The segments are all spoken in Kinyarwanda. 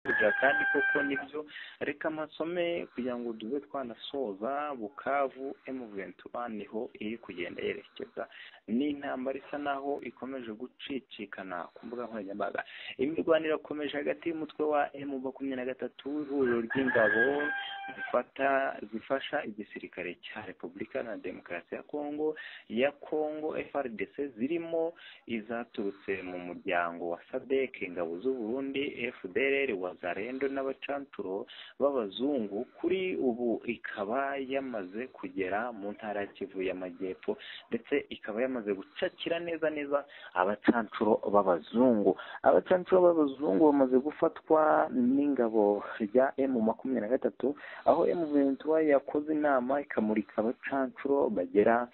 kugira kandi koko nibyo reka amasome kugira ngo dube twanasoza bukavu emuventi niho iri kugenda yerekeza ni intambara isa naho ikomeje gucicikana ku mbuga nkoranyambaga imirwanire irakomeje hagati y'umutwe wa emu makumyabiri na gatatu ihuriro ry'ingabo zifata zifasha igisirikare cya repubulika na demokarasi ya kongo ya kongo frdc zirimo izaturutse mu muryango wa sadec ingabo z'uburundi fdr wazarendo n'abacanturo b'abazungu kuri ubu ikaba yamaze kugera mu ntara ya kivu y'amajyepfo ndetse ikaba yamaze gucakira neza neza abacancuro b'abazungu abacancuro b'abazungu bamaze gufatwa n'ingabo rya emu makumyabiri na gatatu aho emu ventura yakoze inama ikamurika abacancuro bagera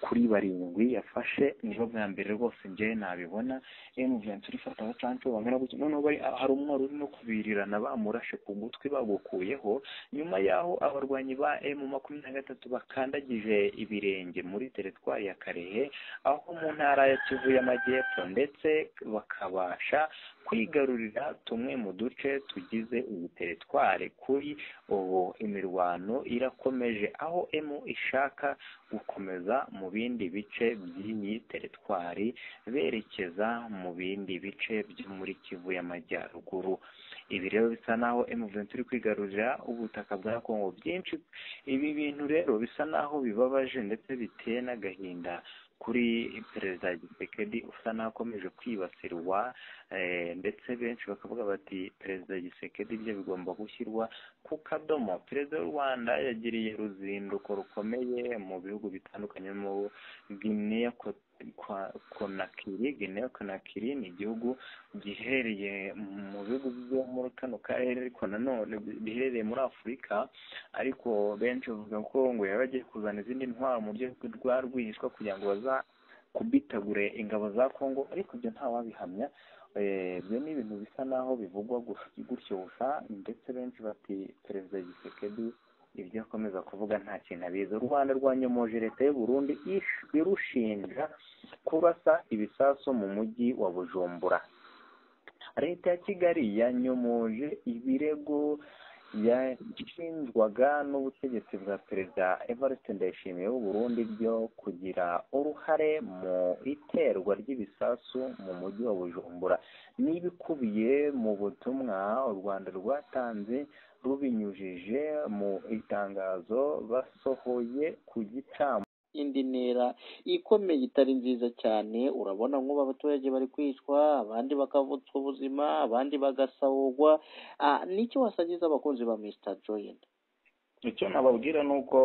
kuri barindwi yafashe nibo bwa mbere rwose njyewe nabibona emu ventura ifata abacancuro bangana gutya noneho hari umwari urimo kubirirana bamurashe ku gutwi bagukuyeho nyuma y'aho abarwanyi ba emu makumyabiri na gatatu bakandagije ibirenge muri teritwari ya karehe aho mu ntara ya kivu y'amajyepfo ndetse bakabasha kwigarurira tumwe mu duce tugize iyi teritwari kuri ubu imirwano irakomeje aho emu ishaka gukomeza mu bindi bice by'iyi teritwari berekeza mu bindi bice byo muri kivu y'amajyaruguru ibi rero bisa naho emuventi iri kwigarurira ubutaka bwa kongo byinshi ibi bintu rero bisa naho bibabaje ndetse biteye n'agahinda kuri perezida gisekedi usa n'akomeje kwibasirwa ndetse benshi bakavuga bati perezida gisekedi byo bigomba gushyirwa ku kadomo perezida w'u rwanda yagiriye uruzinduko rukomeye mu bihugu bitandukanye mu gineya konakiri gineya konakiri ni igihugu giherereye mu bihugu byo muri kano karere ariko nanone biherereye muri afurika ariko benshi bavuga ko ngo yaba agiye kuzana izindi ntwaro mu buryo rwa rwihishwa kugira ngo baza kubitagure ingabo za kongo ariko ibyo ntawabihamya ibyo ni ibintu bisa naho bivugwa gutyo gusa ndetse benshi bati perezida gisekedi ibyo akomeza kuvuga nta kintu abizi u rwanda rwanyomoje leta y'u burundi irushinja kubasa ibisasu mu mujyi wa bujumbura leta ya kigali yanyomoje ibirego yashinjwaga n'ubutegetsi bwa perezida evariste ndayishimiye w'u burundi byo kugira uruhare mu iterwa ry'ibisasu mu mujyi wa bujumbura n'ibikubiye mu butumwa u rwanda rwatanze rubinyujije mu itangazo basohoye ku gicamu indi ntera ikomeye itari nziza cyane urabona nk'ubu abaturage bari kwicwa abandi bakavutswa ubuzima abandi bagasahurwa nicyo wasangiza abakunzi ba misita joyini icyo nababwira ni uko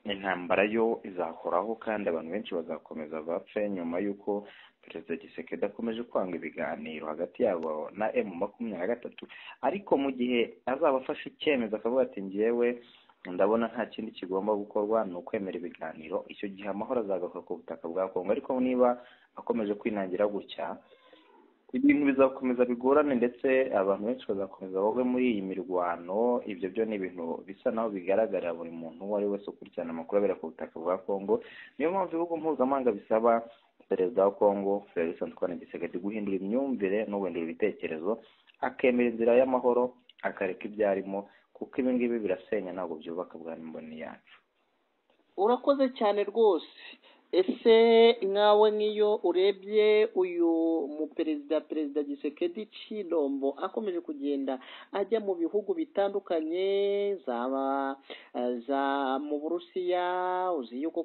intambara yo izahoraho kandi abantu benshi bazakomeza bapfe nyuma y'uko perezida gisekedi akomeje kwanga ibiganiro hagati yabo na emu makumyabiri na gatatu ariko mu gihe azaba afashe icyemezo akavuga ati ngewe ndabona nta kindi kigomba gukorwa ni ukwemera ibiganiro icyo gihe amahoro azagaruka ku butaka bwa kongo ariko niba akomeje kwinangira gutya ibintu bizakomeza bigorane ndetse abantu benshi bazakomeza bagwe muri iyi mirwano ibyo byo ni ibintu bisa naho bigaragarira buri muntu uwo ari wese ukurikirana amakuru abera ku butaka bwa kongo niyo mpamvu ibihugu mpuzamahanga bisaba perezida wa kongo felix antoine gisekedi guhindura imyumvire n'uguhindura ibitekerezo akemera inzira y'amahoro akareka ibyo arimo kuko ibi ngibi birasenya ntabwo byubaka bwa mboni yacu urakoze cyane rwose ese nkawe nk'iyo urebye uyu muperezida perezida gisekedi cidombo akomeje kugenda ajya mu bihugu bitandukanye zaba za mu burusiya uzi yuko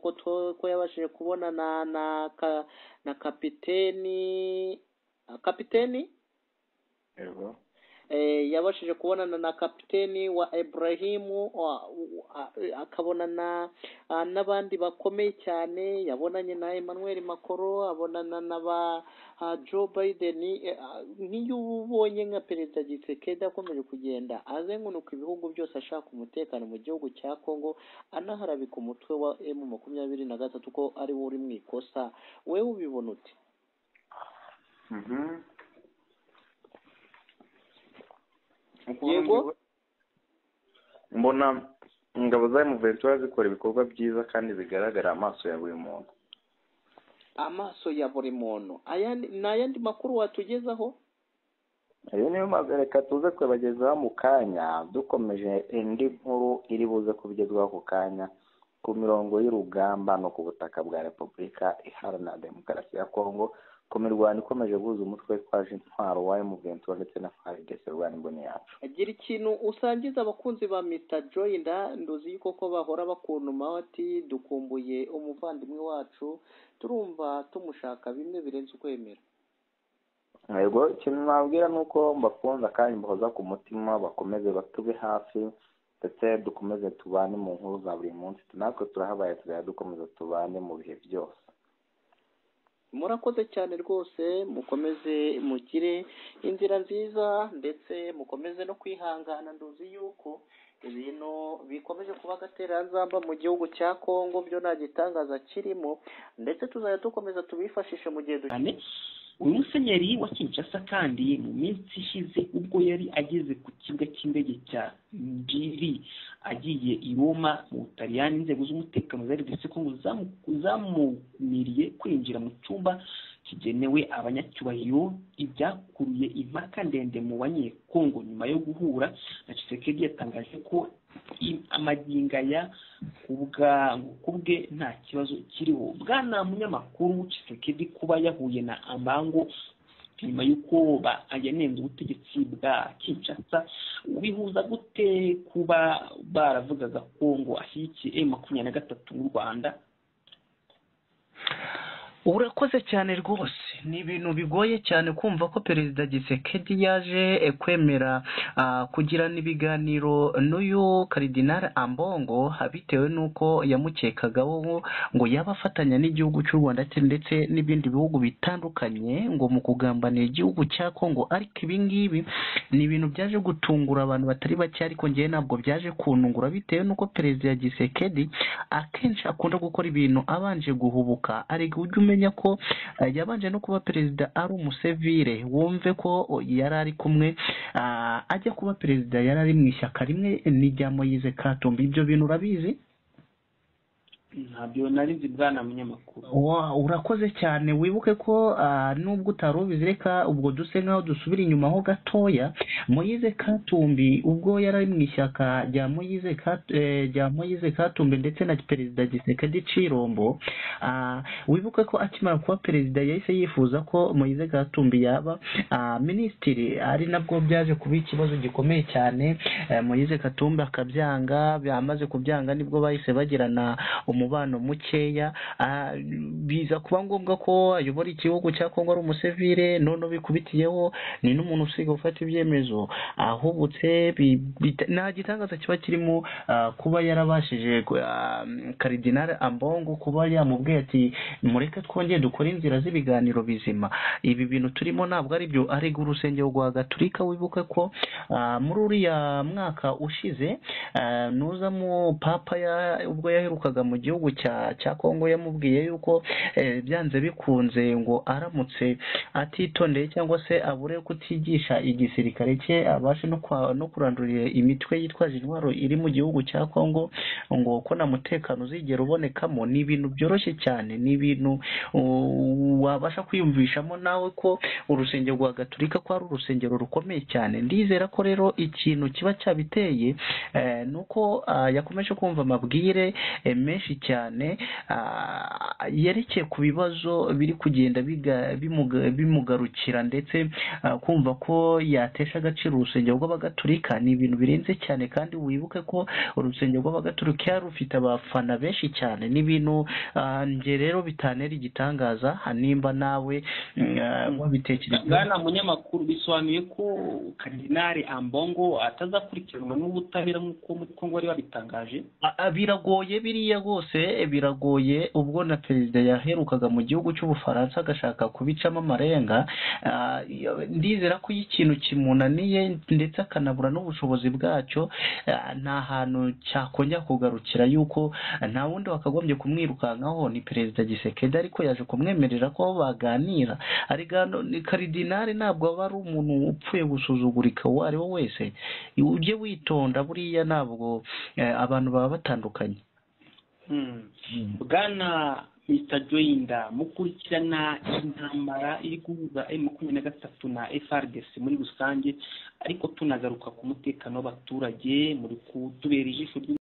ko yabashije kubona na na na kapiteni kapiteni yego yabashije kubonana na kapiteni wa Ibrahimu akabonana n'abandi bakomeye cyane yabonanye na Emmanuel Macron abonana na ba Joe Biden nk'iyo ubonye nka perezida Tshisekedi akomeje kugenda azengunuka ibihugu byose ashaka umutekano mu gihugu cya Kongo anaharabika umutwe wa M makumyabiri na gatatu ko ari wo uri mu ikosa wewe ubibona ute yego mbona ingabo za emuventura zikora ibikorwa byiza kandi bigaragara amaso ya buri muntu amaso ya buri muntu ni ayandi makuru watugezaho rero niyo mpamvu reka tuze kubagezaho mu kanya dukomeje indi nkuru iri buze kubigezwaho ako kanya ku mirongo y'urugamba no ku butaka bwa repubulika iharanira demokarasi ya kongo ku mirwano ikomeje guhuza umutwe twaje intwaro wa emuventi ndetse na faridesi rwanda imboni yacu agira ikintu usangiza abakunzi ba mita joyinda ndozi yuko bahora bakunuma bati dukumbuye umuvandimwe wacu turumva tumushaka bimwe birenze ukwemera yego ikintu nababwira ni uko mbakunze kandi mbahoza ku mutima bakomeze batube hafi ndetse dukomeze tubane mu nkuru za buri munsi natwe turahabaye tuzajya dukomeza tubane mu bihe byose murakoze cyane rwose mukomeze mugire inzira nziza ndetse mukomeze no kwihangana nduzi yuko ibintu bikomeje kuba agatereranzamba mu gihugu cya kongo byo nta gitangaza kirimo ndetse tuzajya dukomeza tubifashishe mu gihe dukeneye uyu musenyeri wa kinshasa kandi mu minsi ishize ubwo yari ageze ku kibuga cy'indege cya njiri agiye i roma mu butaliyani inzego z'umutekano zari ndetse ko zamumiriye kwinjira mu cyumba kigenewe abanyacyubahiro ibyakuruye impaka ndende mu banyekongo nyuma yo guhura na cisekedi yatangaje ko amaginga ya ku bwe nta kibazo kiriho bwana munyamakuru cisekedi kuba yahuye na ambango nyuma y'uko yanenze ubutegetsi bwa kinshasa bihuza gute kuba baravugaga ko ngo ashyigikiye e makumyabiri na gatatu mu rwanda urakoze cyane rwose ni ibintu bigoye cyane kumva ko perezida gisekedi yaje kwemera kugirana ibiganiro n'uyu karidinari ambongo bitewe n'uko yamukekagaho ngo yaba afatanya n'igihugu cy'u rwanda ndetse n'ibindi bihugu bitandukanye ngo mu kugambanira igihugu cya kongo ariko ibi ngibi ni ibintu byaje gutungura abantu batari bake ariko ngewe ntabwo byaje kunungura bitewe n'uko perezida gisekedi akenshi akunda gukora ibintu abanje guhubuka ariko ujye ume umenya ko yabanje no kuba perezida ari umusevire wumve ko yari ari kumwe ajya kuba perezida yari ari mu ishyaka rimwe n'irya moyize katumbi ibyo bintu urabizi ntabyo narizi bwana munyamakuru urakoze cyane wibuke ko nubwo utari ubizi reka ubwo duse nkaho dusubira inyuma ho gatoya moyize katumbi ubwo yari ari mu ishyaka rya moyize rya moyize katumbi ndetse na perezida gisekedi cirombo wibuke ko akimara kuba perezida yahise yifuza ko moyize katumbi yaba minisitiri ari nabwo byaje kuba ikibazo gikomeye cyane moyize katumbi akabyanga bamaze kubyanga nibwo bahise bagirana umu umubano mukeya biza kuba ngombwa ko ayobora igihugu cya kongo ari umusivire none bikubitiyeho ni n'umuntu usiga gufata ibyemezo ahubutse nta gitangaza kiba kirimo kuba yarabashije karidinari ambongo kuba yamubwiye ati mureke twongere dukore inzira z'ibiganiro bizima ibi bintu turimo ntabwo ari byo arega urusengero rwa gaturika wibuke ko muri uriya mwaka ushize nuza mu papa ubwo yaherukaga mu gihugu gihugu cya kongo yamubwiye yuko byanze bikunze ngo aramutse atitondeye cyangwa se abure kutigisha igisirikare cye abashe no kurandurira imitwe yitwaje intwaro iri mu gihugu cya kongo ngo ko nta mutekano uzigera ubonekamo ni ibintu byoroshye cyane ni ibintu wabasha kwiyumvishamo nawe ko urusengero rwa gaturika ko ari urusengero rukomeye cyane ndizera ko rero ikintu kiba cyabiteye ni uko yakomeje kumva amabwire menshi cyane yerekeye ku bibazo biri kugenda bimugarukira ndetse kumva ko yatesha agaciro urusengero rw'abagaturika ni ibintu birenze cyane kandi wibuke ko urusengero rw'abagaturika rufite abafana benshi cyane ni ibintu njye rero bitanera igitangaza nimba nawe wabitekereza bwana munyamakuru bisobanuye ko karidinari ambongo atazakurikiranwa n'ubutabera nk'uko muri kongo bari babitangaje biragoye biriya rwose biragoye ubwo na perezida yaherukaga mu gihugu cy'ubufaransa agashaka kubicamo amarenga ndizera ko iyo ikintu kimunaniye ndetse akanabura n'ubushobozi bwacyo nta hantu cyakongera kugarukira yuko nta wundi wakagombye kumwirukankaho ni perezida gisekedi ariko yaje kumwemerera ko baganira karidinari ntabwo aba ari umuntu upfuye gusuzugurika uwo ari we wese ujye witonda buriya ntabwo abantu baba batandukanye bwana mr joyinda mukurikirana intambara iri guhuza emu makumyabiri na gatatu na frdc muri rusange ariko tunagaruka ku mutekano w'abaturage muri kutubera ijisho